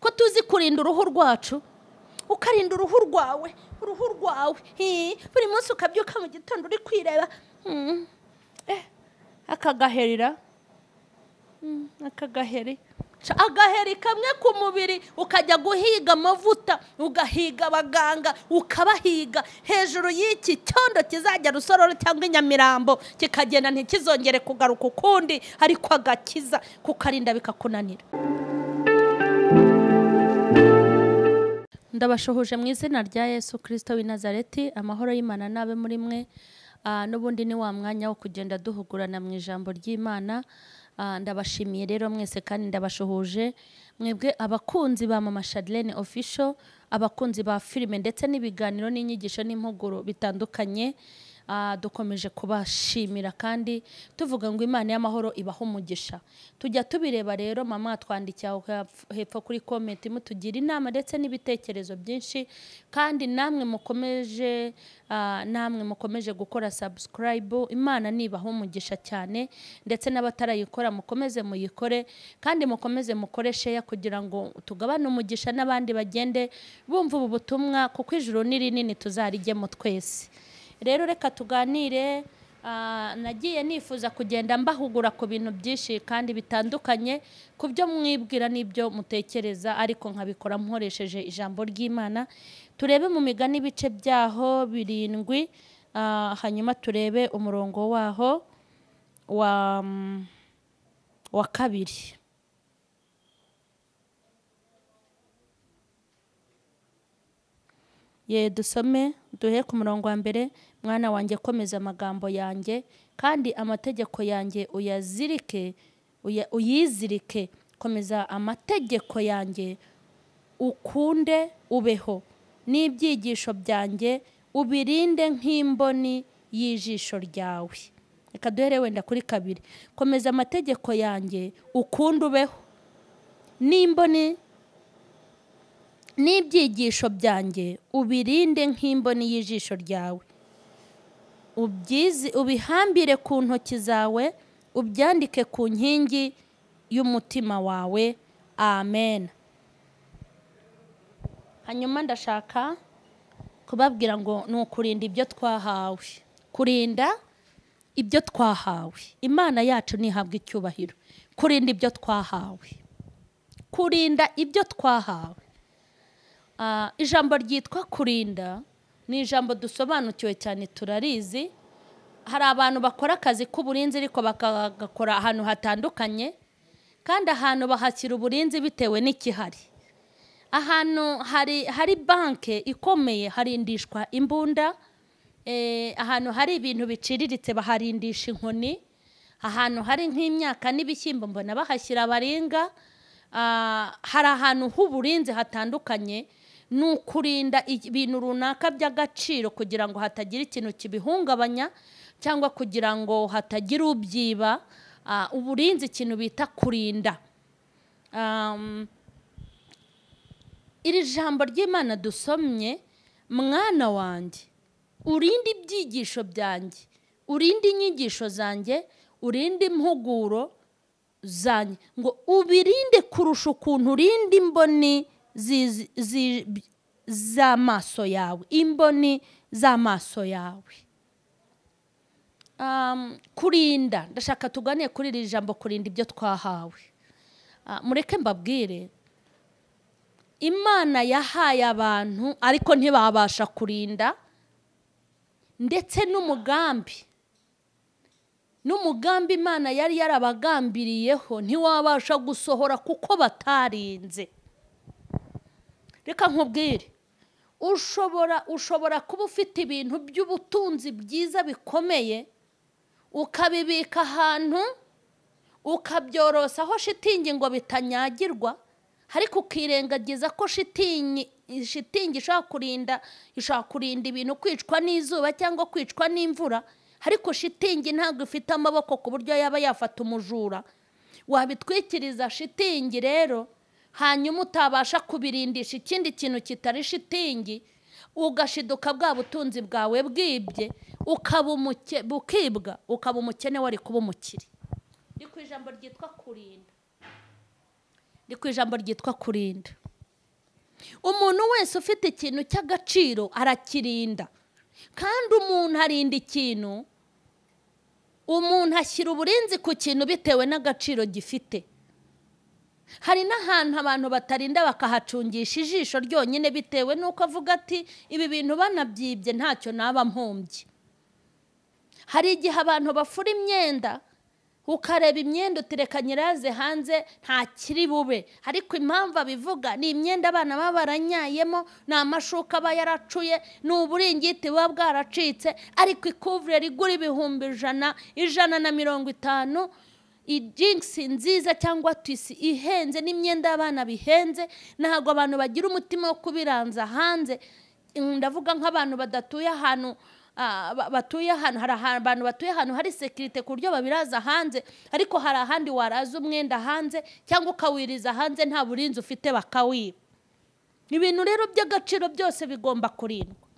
ko tuzi kurinda uruhu rwacu ukarinda uruhu rwawe uruhu rwawe hii, buri munsi ukabyuka mu gitondo uri kwireba Hmm. Eh, akagaherira Hmm, akagaheri Ca- agaheri kamwe ku mubiri ukajya guhiga amavuta ugahiga abaganga ukabahiga hejuru y'iki cyondo kizajya rusororo cyangwa inyamirambo kikagenda ntikizongere kugaruka ukundi ariko agakiza kukarinda bikakunanira ndabashuhuje mu izina rya yesu kirisito w'i nazareti amahoro y'imana n'abe muri mwe Ah, n'ubundi ni wa mwanya wo kugenda duhugurana mu ijambo ry'imana Ah, ndabashimiye rero mwese kandi ndabashuhuje mwebwe abakunzi ba mama shadirene ofisho abakunzi ba filime ndetse n'ibiganiro n'inyigisho n'impuguro bitandukanye Ah, dukomeje kubashimira kandi tuvuga ngo imana y'amahoro ibaha umugisha tujya tubireba rero mama twandikiye aho hepf- hepfo kuri komenti mutugira inama ndetse n'ibitekerezo byinshi kandi namwe mukomeje ah, namwe mukomeje gukora subscribe imana nibaha umugisha cyane ndetse n'abatarayikora mukomeze muyikore kandi mukomeze mukore sheya kugira ngo tugabane umugisha n'abandi bagende bumva ubu butumwa kuko ijuru ni rinini tuzarijyemo twese rero reka tuganire ah, nagiye nifuza kugenda mbahugura ku bintu byinshi kandi bitandukanye ku byo mwibwira n'ibyo mutekereza ariko nkabikora nkoresheje ijambo ry'imana turebe mu migani ibice byaho birindwi ah, hanyuma turebe umurongo waho wa, wa kabiri ye dusome duhe ku murongo wa mbere mwana wanjye komeza amagambo yanjye kandi amategeko yanjye uyazirike uya- uyizirike komeza amategeko yanjye ukunde ubeho n'ibyigisho byanjye ubirinde nk'imboni y'ijisho ryawe reka duhere wenda kuri kabiri komeza amategeko yanjye ukunde ubeho n'imboni n'ibyigisho byanjye ubirinde nk'imboni y'ijisho ryawe ubyizi ubihambire ku ntoki zawe ubyandike ku nkingi y'umutima wawe amen hanyuma ndashaka kubabwira ngo ni ukurinda ibyo twahawe kurinda ibyo twahawe imana yacu ntihabwe icyubahiro kurinda ibyo twahawe kurinda ibyo twahawe Ah, ijambo ryitwa kurinda ni ijambo dusobanukiwe cyane turarizi hari abantu bakora akazi k'uburinzi ariko bakagakora ahantu hatandukanye kandi ahantu bahashyira uburinzi bitewe n'ikihari ahantu hari hari banki ikomeye harindishwa imbunda Eh, ahantu hari ibintu biciriritse baharindisha inkoni ahantu hari nk'imyaka n'ibishyimbo mbona bahashyira abaringa Ah, hari ahantu h'uburinzi hatandukanye ni ukurinda ibintu runaka by'agaciro kugira ngo hatagira ikintu kibihungabanya cyangwa kugira ngo hatagira ubyiba Ah, uburinzi ikintu bita kurinda Um, iri jambo ry'imana dusomye mwana wanjye urinde ibyigisho byanjye urinde inyigisho zanjye urinde impuguro zanjye ngo ubirinde kurusha ukuntu urinda imboni zi- zi- z'amaso yawe imboni z'amaso yawe Um, kurinda ndashaka tuganire kuri iri jambo kurinda ibyo twahawe Ah, mureke mbabwire imana yahaye abantu ariko ntibabasha kurinda ndetse n'umugambi n'umugambi imana yari yarabagambiriyeho ntiwabasha gusohora kuko batarinze reka nkubwire ushobora ushobora kuba ufite ibintu by'ubutunzi byiza bikomeye ukabibika ahantu ukabyorosaho shitingi ngo bitanyagirwa ariko ukirengagiza ko shitingi shitingi ishobora kurinda ishobora kurinda ibintu kwicwa n'izuba cyangwa kwicwa n'imvura ariko shitingi ntabwo ifite amaboko ku buryo yaba yafata umujura wabitwikiriza shitingi rero hanyuma utabasha kubirindisha ikindi kintu kitari shitingi ugashiduka bwa butunzi bwawe bwibye ukaba umuke- bukibwa ukaba umukene wari kuba umukire ni ku ijambo ryitwa kurinda ni ku ijambo ryitwa kurinda umuntu wese ufite ikintu cy'agaciro arakirinda kandi umuntu arinda ikintu umuntu ashyira uburinzi ku kintu bitewe n'agaciro gifite hari n'ahantu abantu batarinda bakahacungisha ijisho ryonyine bitewe n'uko avuga ati ibi bintu banabyibye ntacyo naba mpombye hari igihe abantu bafura imyenda ukareba imyenda utereka nyiraze hanze ntakiri bube ariko impamvu abivuga ni imyenda abana baba baranyayemo ni amashuka aba yaracuye ni uburingiti buba bwaracitse ariko ikuvureri rigura ibihumbi ijana ijana na mirongo itanu ijingisi nziza cyangwa tisi ihenze n'imyenda y'abana bihenze ntabwo abantu bagira umutima wo kubiranza hanze ndavuga nk'abantu badatuye ahantu ah, ba- batuye ahantu hari aha- abantu batuye ahantu hari sekirite ku buryo babiraza hanze ariko hari ahandi waraza umwenda hanze cyangwa ukawiriza hanze nta burinzi ufite bakawiba ibintu rero by'agaciro byose bigomba kurindwa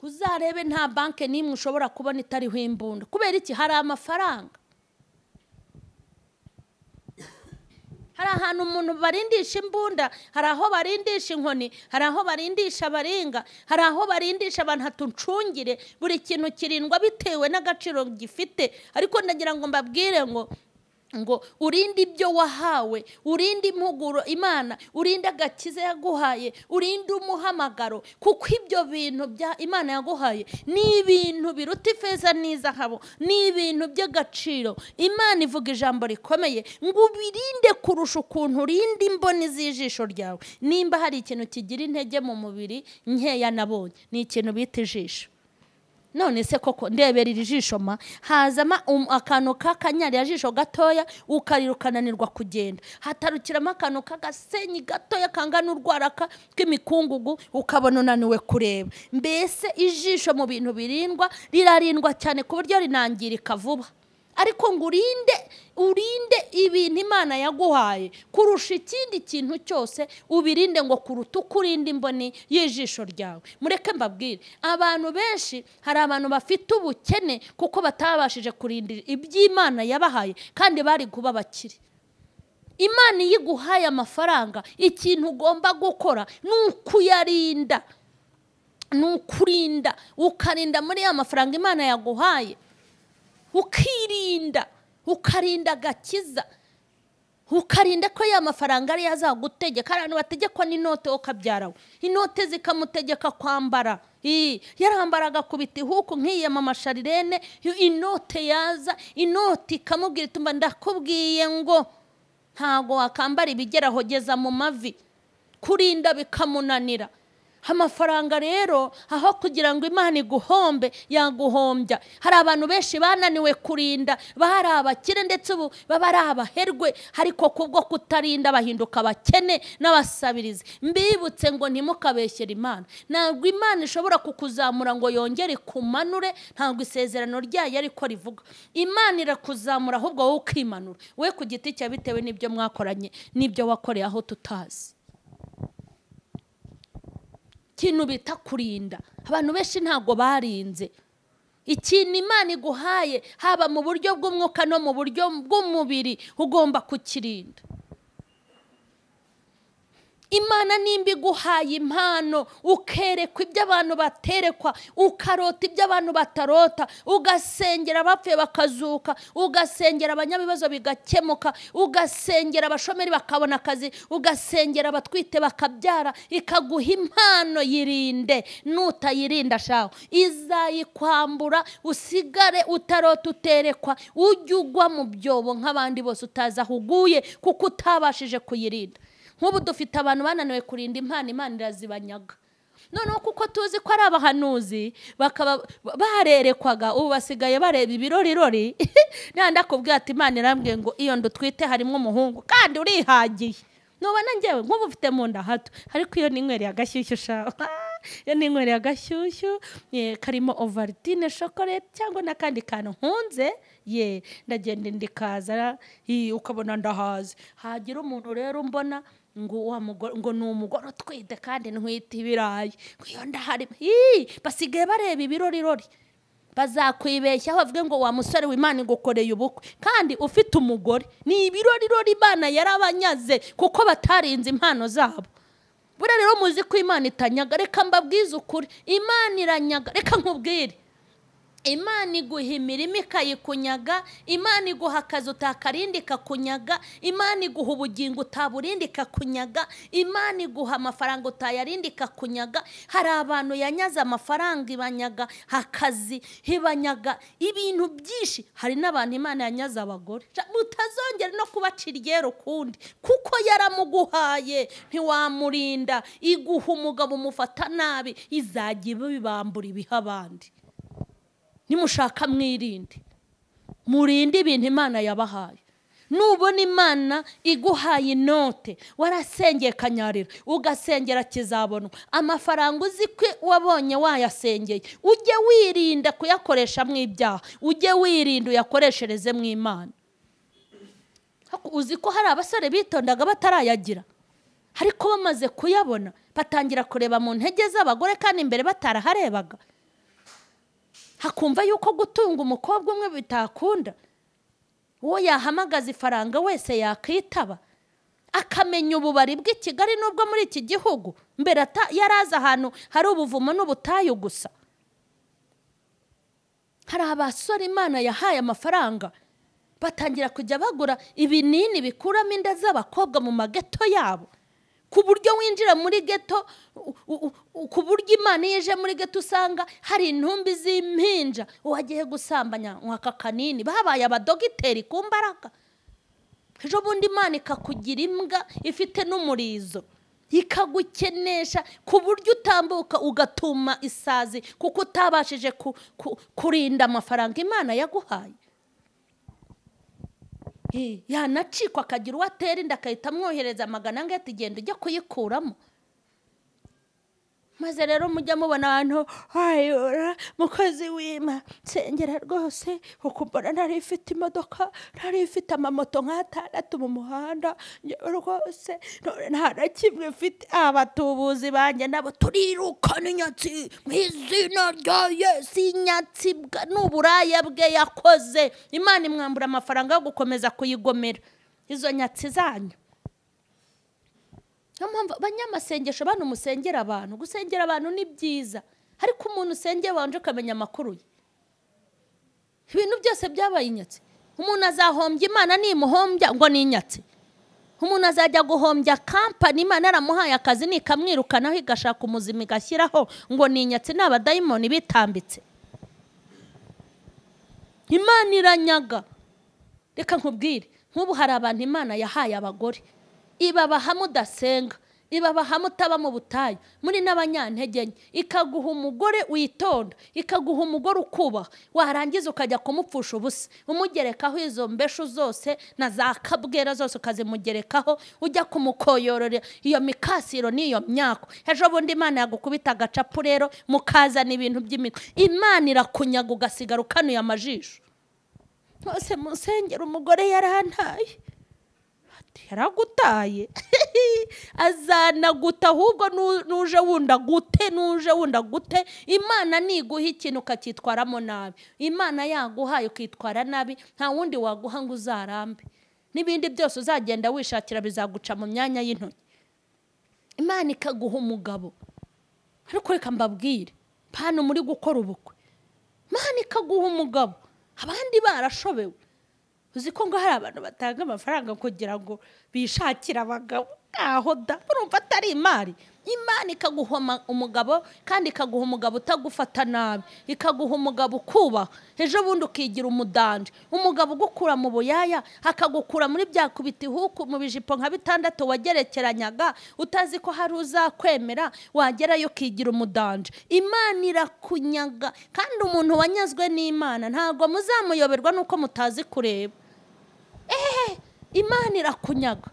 uzarebe nta banki n'imwe ushobora kubona itariho imbunda kubera iki hari amafaranga hari ahantu umuntu barindisha imbunda hari aho barindisha inkoni hari aho barindisha abaringa hari aho barindisha abantu hatuncungire buri kintu kirindwa bitewe n'agaciro gifite ariko ndagira ngo mbabwire ngo ngo urinde ibyo wahawe urinde impuguro imana urinde agakiza yaguhaye urinde umuhamagaro kuko ibyo bintu bya imana yaguhaye ni ibintu biruta ifeza n'izahabu ni ibintu by'agaciro imana ivuga ijambo rikomeye ngo ubirinde kurusha ukuntu urinda imboni z'ijisho ryawe nimba hari ikintu kigira intege mu mubiri nkeya nabonye ni ikintu bita ijisho none se koko ndebera iri jisho ma hazamo um- akantu k'akanyarira jisho gatoya ukarira ukananirwa kugenda hatarukiramo akantu k'agasenyi gatoya kangana urwaraka k'imikungugu ukabona unaniwe kureba mbese ijisho mu bintu birindwa rirarindwa cyane ku buryo rinangirika vuba ariko ngo urinde urinde ibintu imana yaguhaye kurusha ikindi kintu cyose ubirinde ngo kuruta uko urinda imboni y'ijisho ryawe mureke mbabwire abantu benshi hari abantu bafite ubukene kuko batabashije kurinda iby'imana yabahaye kandi bari kuba abakire imana iyo iguhaye amafaranga ikintu ugomba gukora ni ukuyarinda ni ukurinda ukarinda muri ya mafaranga imana yaguhaye ukirinda ukarinda agakiza ukarinda ko ya mafaranga ariyo azagutegeka hari abantu bategekwa n'inote ukabyarawe inote zikamutegeka kwambara Ii, yarambara agakubita ihuku nkiyama sharirene inote yaza inote ikamubwira itumba ndakubwiye ngo ntago wakambara ibigera aho geza mu mavi kurinda bikamunanira amafaranga rero aho kugira ngo imana iguhombe yaguhombya hari abantu benshi bananiwe kurinda bari abakire ndetse ubu baba ari abaherwe ariko kubwo kutarinda bahinduka abakene n'abasabirizi mbibutse ngo ntimukabeshyere imana ntabwo imana ishobora kukuzamura ngo yongere ikumanure ntabwo isezerano ryayo ariko rivuga imana irakuzamura ahubwo wowe ukimanura we ku giti cya bitewe n'ibyo mwakoranye n'ibyo wakoreye aho tutazi ikintu bita kurinda abantu benshi ntabwo barinze ikintu imana iguhaye haba mu buryo bw'umwuka no mu buryo bw'umubiri ugomba kukirinda imana nimba iguhaye impano ukerekwa ibyo abantu baterekwa ukarota ibyo abantu batarota ugasengera abapfuye bakazuka ugasengera abanyabibazo bigakemuka ugasengera abashomeri bakabona akazi ugasengera abatwite bakabyara ikaguha impano yirinde nutayirinda shaho izayikwambura usigare utarota uterekwa ujye ugwa mu byobo nk'abandi bose utazi aho uguye kuko utabashije kuyirinda nk'ubu dufite abantu bananiwe kurinda impano imana irazibanyaga noneho kuko tuzi ko ari abahanuzi bakaba barerekwaga ubu basigaye bareba ibirorirori nanda kubwira ati imana irambwiye ngo iyo ndutwite harimo umuhungu kandi urihagiye nubona njyewe nk'ubu ufite mu nda hato ariko iyo ni inyweri ya gashyushyu ushaka iyo ni inyweri ya gashyushyu eh, karimo ovaritine shokorete cyangwa n'akandi kantu nkunze ye ndagenda ndikaza ii, ukabona ndahaze hagira umuntu rero umbona ngo wa mugore ngo ni umugore utwite kandi ntwite ibirayi ngo iyo ndahari ii, basigaye bareba ibirorirori bazakwibeshyaho bavuge ngo wa musore w'imana igukoreye ubukwe kandi ufite umugore ni ibirorirori imana yarabanyaze kuko batarinze impano zabo buriya rero muzi ko imana itanyaga reka mbabwize ukuri imana iranyaga reka nkubwire imana iguha imirima ikayikunyaga imana iguha akazi utakarindi ikakunyaga imana iguha ubugingo utaburindi ikakunyaga imana iguha amafaranga utayarindi ikakunyaga hari abantu yanyaze amafaranga ibanyaga akazi ibanyaga ibintu byinshi hari n'abantu imana yanyaze abagore mutazongera no kubacira iryera ukundi kuko yaramuguhaye ntiwamurinda iguha umugabo umufata nabi izajya ibibambura ibiha abandi nimushaka mwirinde murinde ibintu imana yabahaye nubona imana iguhaye inote warasengeye kanyarira ugasengera kizabonwa amafaranga uzi ko wabonye wayasengeye ujye wirinda kuyakoresha mu ibyaha ujye wirinda uyakoreshereze mu imana uzi ko hari abasore bitondaga batarayagira ariko bamaze kuyabona batangira kureba mu ntege z'abagore kandi imbere bataraharebaga hakumva yuko gutunga umukobwa umwe bitakunda uwo yahamagaza ifaranga wese yakwitaba akamenya ububari bw'i kigali n'ubwo muri iki gihugu mbere yari azi ahantu hari ubuvumo n'ubutayu gusa hari abasore imana yahaye amafaranga batangira kujya bagura ibinini bikuramo inda z'abakobwa mu mageto yabo ku buryo winjira muri geto ku buryo imana iyo ije muri geto usanga hari intumbi z'impinja wagiye gusambanya aka kanini babaye abadogiteri ku mbaraga ejo bundi imana ikakugira imbwa ifite n'umurizo ikagukenesha ku buryo utambuka ugatuma isazi kuko utabashije kurinda amafaranga imana yaguhaye yanacikwa akagira uwo atera inda agahita amwohereza amagana angahita igenda ujya kuyikuramo maze rero mujya mubona abantu wayora mukozi w'ima nsengera rwose ukumbona ntari ifite imodoka ntari ifite amamoto nk'atandatu mu muhanda rwose nta na kimwe ifite abatubuzi banjye nabo turirukana inyatsi mu izina rya yesi inyatsi n'uburaya bwe yakoze imana imwambura amafaranga yo gukomeza kuyigomera izo nyatsi zanyu niyo mpamvu abanyamasengesho bano musengera abantu gusengera abantu ni byiza ariko umuntu usengeye wanje ukamenya amakuru ye ibintu byose byabaye inyatsi umuntu azahombya imana nimuhombya ngo ni inyatsi umuntu azajya guhombya kampani imana yaramuhaye akazi nikamwirukanaho igashaka umuzima igashyiraho ngo ni inyatsi ni abadayimoni bitambitse imana iranyaga reka nkubwire nk'ubu hari abantu imana yahaye abagore ibabaha mudasenga ibabaha mutaba mu butayu muri n'abanyantege nke ikaguha umugore witonda ikaguha umugore ukubaha warangiza ukajya kumupfusha ubusa umugerekaho izo mbeshu zose na za kabwera zose ukazimugerekaho ujya kumukoyororera iyo mikasiro n'iyo myaka ejo bundi imana yagukubita agacapu rero mukazana ibintu by'imitwe imana irakunyaga ugasigara ukanuye amajisho mwose musengera umugore yarantaye yaragutaye azanaguta ahubwo nuje wunda gute nuje wunda gute imana niguha ikintu ukacyitwaramo nabi imana yaguhaye ukitwara nabi nta wundi waguha ngo uzarambe n'ibindi byose uzagenda wishakira bizaguca mu myanya y'intoki imana ikaguha umugabo ariko reka mbabwire hano muri gukora ubukwe imana ikaguha umugabo abandi barashobewe uzi ko ngo hari abantu batanga amafaranga kugira ngo bishakire abagabo ntaho da urumva atari imari imana ikaguha umugabo kandi ikaguha umugabo utagufata nabi ikaguha umugabo ukubaha ejo bundi ukigira umudanje umugabo ugukura mu buyaya akagukura muri bya kubitihuku mu bijipo nka bitandatu wagerekeranyaga utazi ko hari uzakwemera wagerayo ukigira umudanje imana irakunyaga kandi umuntu wanyazwe n'imana ntabwo muzamuyoberwa nuko mutazi kureba ehehe imana irakunyaga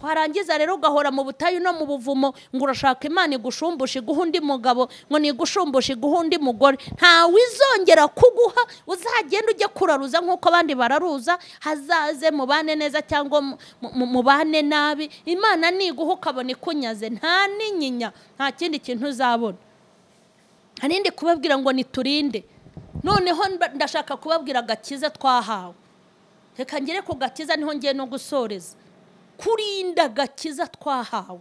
warangiza rero ugahora mu butayu no mu buvumo ngo urashaka imana igushumbushe iguha undi mugabo ngo nigushumbushe iguha undi mugore ntawe izongera kuguha uzagenda ujye kuraruza nk'uko abandi bararuza hazaze mubane neza cyangwa mubane nabi imana niguha ukabona ikunyaze nta n'inyinya nta kindi kintu uzabona nta n'indi kubabwira ngo niturinde noneho mba- ndashaka kubabwira agakiza twahawe reka ngere ku gakiza niho ngiye no gusoreza kurinda agakiza twahawe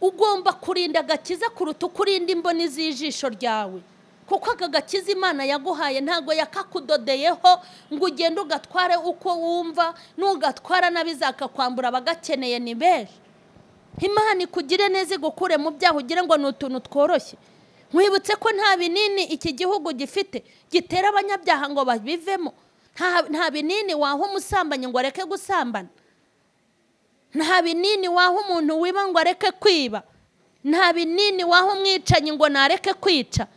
ugomba kurinda agakiza kuruta uko urinda imboni z'ijisho ryawe kuko aka gakiza imana yaguhaye ntabwo yakakudodeyeho ngo ugende ugatware uko wumva n'ugatwara n'abizakakwambura abagakeneye ni benshi imana ikugire neza igukure mu byaha ugire ngo ni utuntu tworoshye nkwibutse ko nta binini iki gihugu gifite gitera abanyabyaha ngo babivemo Nta- nta binini waha umusambanyi ngo areke gusambana nta binini waha umuntu wiba ngo areke kwiba nta binini waha umwicanyi ngo nareke kwica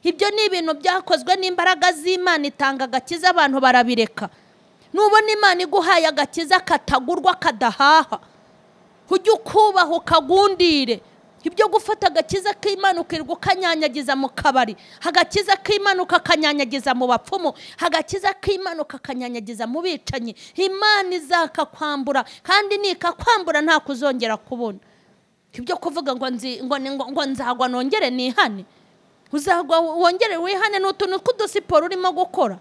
ibyo ni ibintu byakozwe n'imbaraga z'imana itanga agakiza abantu barabireka nubona imana iguhaye agakiza katagurwa kadahaha ujye ukubaha ukagundire ibyo gufata agakiza k'imana ukirirwa ukanyanyagiza mu kabari agakiza k'imana ukakanyanyagiza mu bapfumu agakiza k'imana ukakanyanyagiza mu bicanyi imana izakakwambura kandi nikakwambura nta kuzongera kubona ibyo kuvuga ngo nzi- ngo ni- ngo- ngo nzagwa nongere nihane uzagwa wongere wihane ni utuntu tw'udusiporo urimo gukora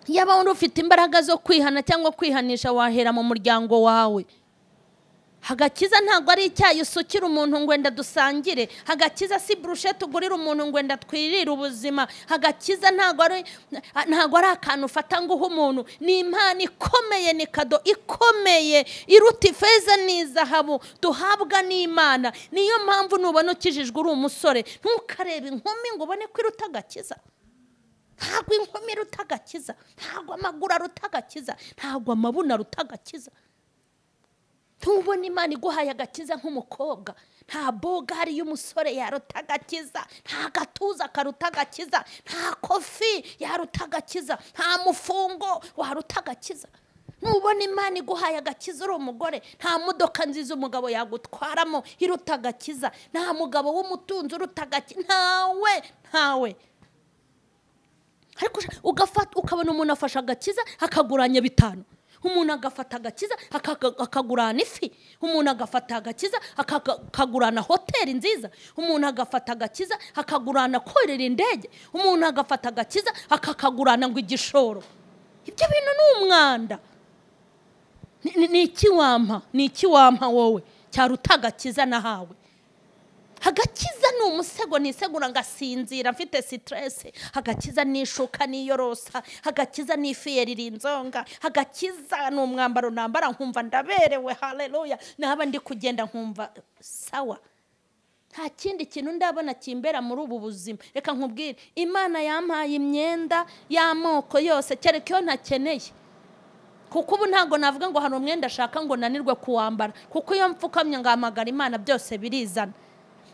yaba wari ufite imbaraga zo kwihana cyangwa kwihanisha wahera mu muryango wawe agakiza ntabwo ari icyayi usukira umuntu ngo wenda dusangire agakiza si burushete ugurira umuntu ngo wenda twirire ubuzima agakiza ntabwo ari ntabwo ari akantu ufata ngo uhe umuntu ni impano ikomeye ni kado ikomeye iruta ifeza n'izahabu duhabwa n'imana niyo mpamvu nubona ukijijwe uri umusore ntukarebe inkumi ngo ubone ko iruta agakiza ntabwo inkumi iruta agakiza ntabwo amaguru aruta agakiza ntabwo amabuno aruta agakiza ntubona imana iguhaye agakiza nk'umukobwa nta bogari y'umusore yaruta agakiza nta gatuza karuta agakiza nta kofi yaruta agakiza nta mufungo waruta agakiza ntubona imana iguhaye agakiza uri umugore nta modoka nziza umugabo yagutwaramo iruta agakiza nta mugabo w'umutunzi uruta agakiza ntawe ntawe ariko usha- ugafata ukabona umuntu afashe agakiza akaguranya bitanu umuntu agafata agakiza akaka- akagurana ifi umuntu agafata agakiza akaka- akagurana hoteli nziza umuntu agafata agakiza akagurana korera indege umuntu agafata agakiza akakagurana ngo igishoro ibyo bintu ni umwanda Ni- ni ni iki wampa ni iki wampa wowe cyaruta agakiza nahawe agakiza ni umusego nisegura ngasinzira mfite sitiresi agakiza ni ishuka niyorosa agakiza ni ifi yerira inzonga agakiza ni umwambaro nambara nkumva ndaberewe hareruya naba ndi kugenda nkumva sawa nta kindi kintu ndabona kimbera muri ubu buzima reka nkubwire imana yampaye imyenda y'amoko yose kereka iyo ntakeneye kuko ubu ntabwo navuga ngo hari umwenda ashaka ngo nanirwe kuwambara kuko iyo mfukamye ngahamagara imana byose birizana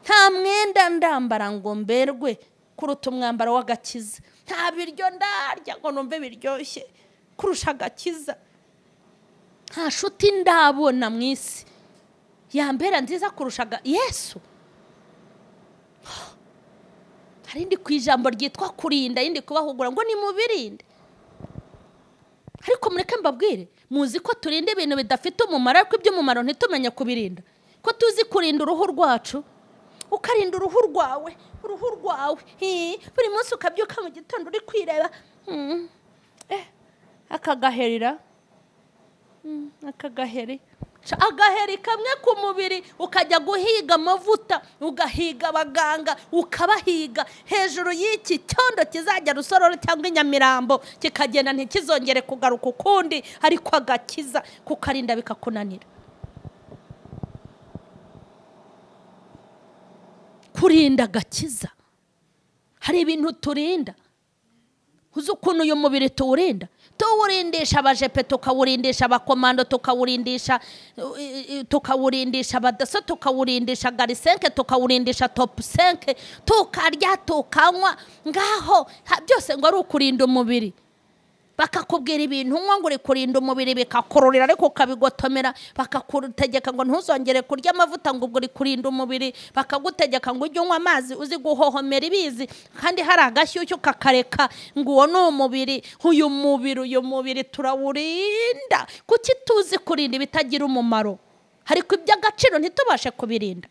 nta mwenda ndambara ngo mberwe kuruta umwambaro w'agakiza nta biryo ndarya ngo numve biryoshye kurusha agakiza nta nshuti ndabona mu isi yambera nziza kurusha aga- yesu hari indi ku ijambo ryitwa kurinda indi kubahugura ngo nimubirinde ariko mureke mbabwire muzi ko turinda ibintu bidafite umumaro ariko iby'umumaro ntitumenye kubirinda ko tuzi kurinda uruhu rwacu ukarinda uruhu rwawe uruhu rwawe hii, buri munsi ukabyuka mu gitondo uri kwireba Hmm, eh, akagaherera Hmm, akagaheri Ca- agaheri kamwe ku mubiri ukajya guhiga amavuta ugahiga abaganga ukabahiga hejuru y'iki cyondo kizajya rusororo cyangwa inyamirambo kikagenda ntikizongere kugaruka ukundi ariko agakiza kukarinda bikakunanira kurinda agakiza hari ibintu turinda uzi ukuntu uyu mubiri tuwurinda tuwurindisha abajepe tukawurindisha abakomando tukawurindisha uh, i- i- tukawurindisha abadaso tukawurindisha garisenke tukawurindisha topu senke tukarya tukanywa ngaho ha- byose ngo ari ukurinda umubiri bakakubwira ibintu unywa ngo uri kurinda umubiri bikakururira ariko ukabigotomera bakagutegeka ngo ntuzongere kurya amavuta ngo ubwo uri kurinda umubiri bakagutegeka ngo ujye unywa amazi uzi guhohomera ibizi kandi hari agashyushyu ukakareka ngo uwo ni umubiri uyu mubiri uyu mubiri turawurinda kuki tuzi kurinda ibitagira umumaro ariko iby'agaciro ntitubashe kubirinda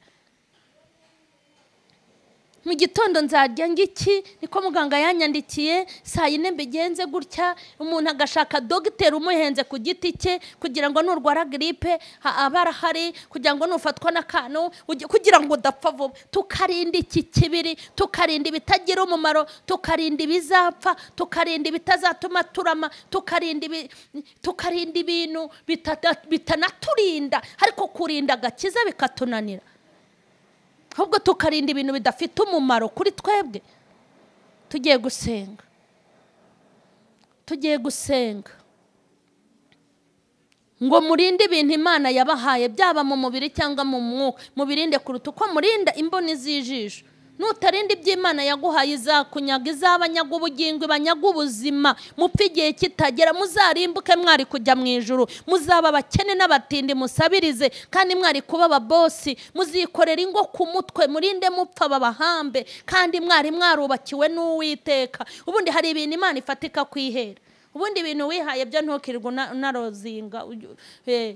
mu gitondo nzarya ngiki niko muganga yanyandikiye saa yine mbigenze gutya umuntu agashaka dogiteri umuhenze ku giti cye kugira ngo nurwara giripe ha- aba arahari kugira ngo nufatwa n'akantu ujye- kugira ngo udapfa vuba tukarinda iki kibiri tukarinda ibitagira umumaro tukarinda ibizapfa tukarinda ibitazatuma turama tukarinda ibi- tukarinda ibintu bitata- bitanaturinda ariko kurinda agakiza bikatunanira ahubwo tukarinda ibintu bidafite umumaro kuri twebwe tugiye gusenga tugiye gusenga ngo murinde ibintu imana yabahaye byaba mu mubiri cyangwa mu mwuka mubirinde kuruta uko murinda imboni z'ijisho nutarinda ibyo imana yaguhaye izakunyaga izabanyaga ubugingo ibanyaga ubuzima mupfe igihe kitagera muzarimbuke mwari kujya mu ijuru muzaba abakene n'abatindi musabirize kandi mwari kuba ababosi muzikorera ingo ku mutwe murinde mupfa babahambe kandi mwari mwarubakiwe n'uwiteka ubundi hari ibintu imana ifatika ku ihera ubundi ibintu wihaye byo ntukirirwe una- unarozinga ujye- eh,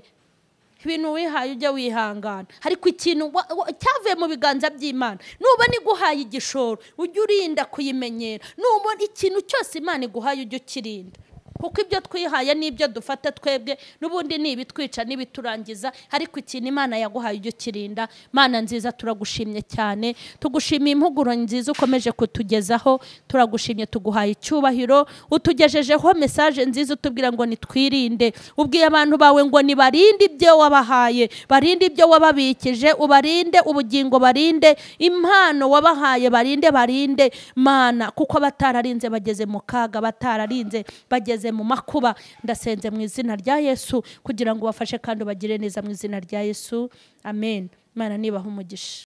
ibintu wihaye ujya wihangana ariko ikintu wa- wa- cyavuye mu biganza by'imana nubona iguhaye igishoro ujye urinda kuyimenyera nubona ikintu cyose imana iguhaye ujye ukirinda kuko ibyo twihaye n'ibyo dufata twebwe n'ubundi ni ibitwica n'ibiturangiza ariko ikintu imana yaguhaye ujye ukirinda mana nziza turagushimye cyane tugushimiye impuguro nziza ukomeje kutugezaho turagushimye tuguhaye icyubahiro utugejejeho mesaje nziza utubwira ngo nitwirinde ubwiye abantu bawe ngo nibarinde ibyo wabahaye barinde ibyo wababikije ubarinde ubugingo barinde impano wabahaye barinde barinde mana kuko batararinze bageze mu kaga batararinze bageze mu makuba ndasenze mu izina rya yesu kugira ngo ubafashe kandi ubagire neza mu izina rya yesu amen imana nibaha umugisha